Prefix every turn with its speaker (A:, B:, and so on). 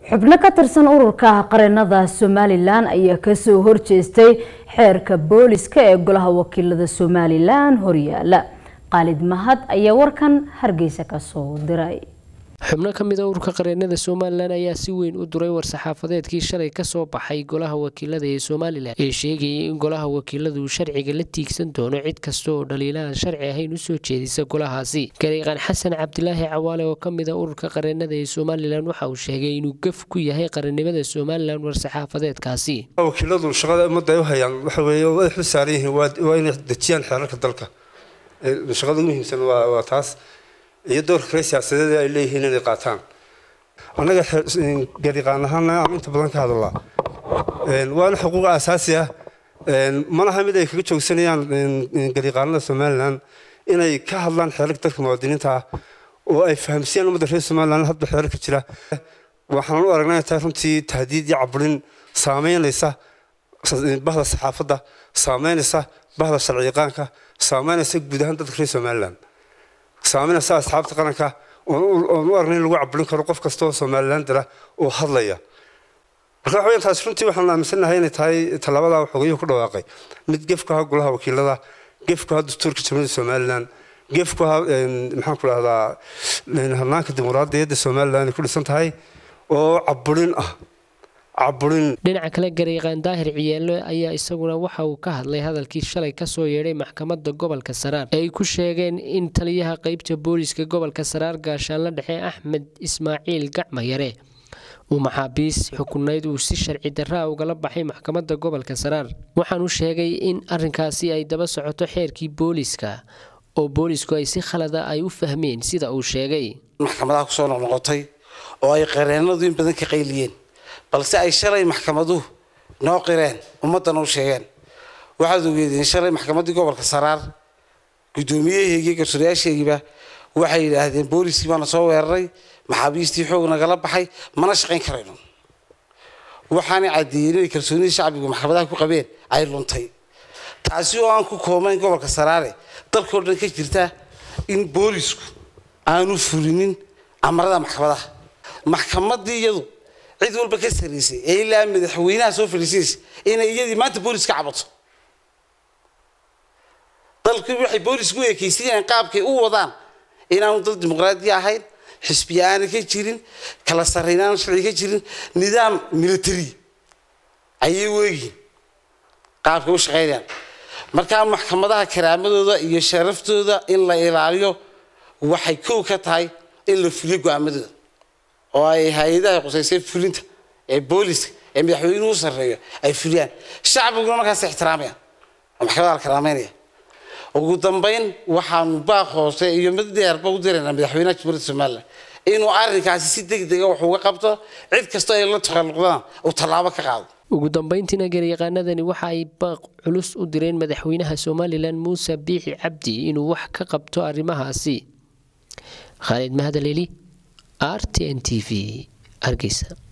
A: xubno ka tirsan ururka qareenada somalilan ayaa kasoo horjeestay xeerka booliska ee golaha wakiilada somalilan horyaala qaalid mahad ayaa warkan hargeysa kasoo diray
B: xubno ka mid a ururka qareenada somalilan ayaa si weyn u duray war-saxaafadeedkii shalay kasoo baxay golaha wakiilada ee somalilan ee sheegayay in golaha wakiiladu uu sharciga la tiigsan doono cid kasta oo dhaliilahan sharci ahayn usoo jeedisa golahaasi gariiqaan xasan cabdilaahi cawaale oo kamid a ururka qareenada ee somalilan waxa uu sheegay inuu gaf ku yahay qarannimada somalilan war-saxaafadeedkaasi
C: wakiiladu shaqada ummadda ay u hayaan waxa weeye way xil saaran yihiin waa inay dejiyaan xeerarka dalka shaqada ugu muhiimsan waa taas iyo doorka kale siyaasadeed ay leeyihiin inay qaataan annaga gariiqaan ahaana aan inta badan ka hadalaa waana xuquuq aasaasi ah malaha mid ay kaga joogsanayaan gariiqaanada somalilan inay ka hadlaan xeerarka dalka muwaadiniinta ah oo ay fahamsiiyaan ummadda reer somalilan hadba xeerarka jira waxaan u aragnaa tahay runtii tahdiid iyo caburin saameynaysa bahda saxaafadda saameynaysa bahda sharciyaqaanka saameynaysa guud ahaan dadka reer somalilan saameynaysa asxaabta qaranka oon u aragnay in lagu caburin karo qof kasta oo somalilan dira oo hadlaya marka waxa taas runtii waxaan aaminsanahay inay tahay tallaabada xogayuhu ku dhawaaqay mid gefku ahaa golaha wakiilada gefku ahaa dastuurka jamhuuriyadda somalilan gefku ahaa maxaan ku dhahdaa hanaanka dimuqraadiyadda somalilan ay ku dhisan tahay oo caburin ah
B: dhinaca kale gariiqaan daahir ciyaalo ayaa isaguna waxa uu ka hadlay hadalkii shalay kasoo yeedhay maxkamadda gobolka saraar ee ay ku sheegeen in taliyaha qeybta booliska gobolka saraar gaashaanla dhexe axmed ismaaciil gacmayare uu maxaabiis xukunayd uu si sharci darraa ugala baxay maxkamadda gobolka saraar waxaanu sheegay in arinkaasi ay daba socoto xeerkii booliska oo boolisku ay si khalada ay u fahmeen sida uu sheegay
D: maxkamadaha kusoo noqnoqotay oo ay qareenadu in badan ka qayliyeen balse ay shalay maxkamaduhu noo qireen ummaddana u sheegeen waxaad ogeedeen shalay maxkamaddii gobolka saraar guddoomiyaheygii garsoorayaasheygiiba waxay yidhaahdeen booliskii baana soo weeraray maxaabiistii xoog nagala baxay mana shaqayn karayno waxaanay caddeeyeen inay kalsoonidii shacbigu maxkamadaha ku qabeen ay luntay taasi oo aan ku koobayn gobolka saraare dalkao dhan ka jirta in boolisku aanu fulinin amarada maxkamadaha maxkamaddii iyadu cid walba ka saraysay ee ilaa madaxweynaha soo fadhiisanaysa inay iyadii maanta boolis ka cabato dalkii waxay boolisku ekaysanayaan qaabkay u wadaan inaanu dal dimuqraadi ahayn xisbiya aanay ka jirin kala sarrayn aanu sharci ka jirin nidaam military ayay weegiin qaabkay u shaqaynayaan markaa maxkamadaha karaamadooda iyo sharaftooda in la ilaaliyo waxay kow ka tahay in la fuliyo go-aamadooda oo ay hay-adaha qusaysay fulinta ee booliska ee madaxweynuhu sarreeyo ay fuliyaan shacbiguna markaas ixtiraamayaan oo maxkamada la karaameynaya ugu dambayn waxaanu baaq hoose iyo mid dheerba u diraynaa madaxweynaha jamhuuriyadda somalilan inuu arrinkaasi si deg dega wax uga qabto cid kastoo ay la takhalluqdaan uu tallaabo ka qaado
B: ugu dambeyntiina garyaqaanadani waxa ay baaq culus u direen madaxweynaha somalilan muuse biixi cabdi inuu wax ka qabto arrimahaasi khaalid mahadaleli r t n t v hargeysa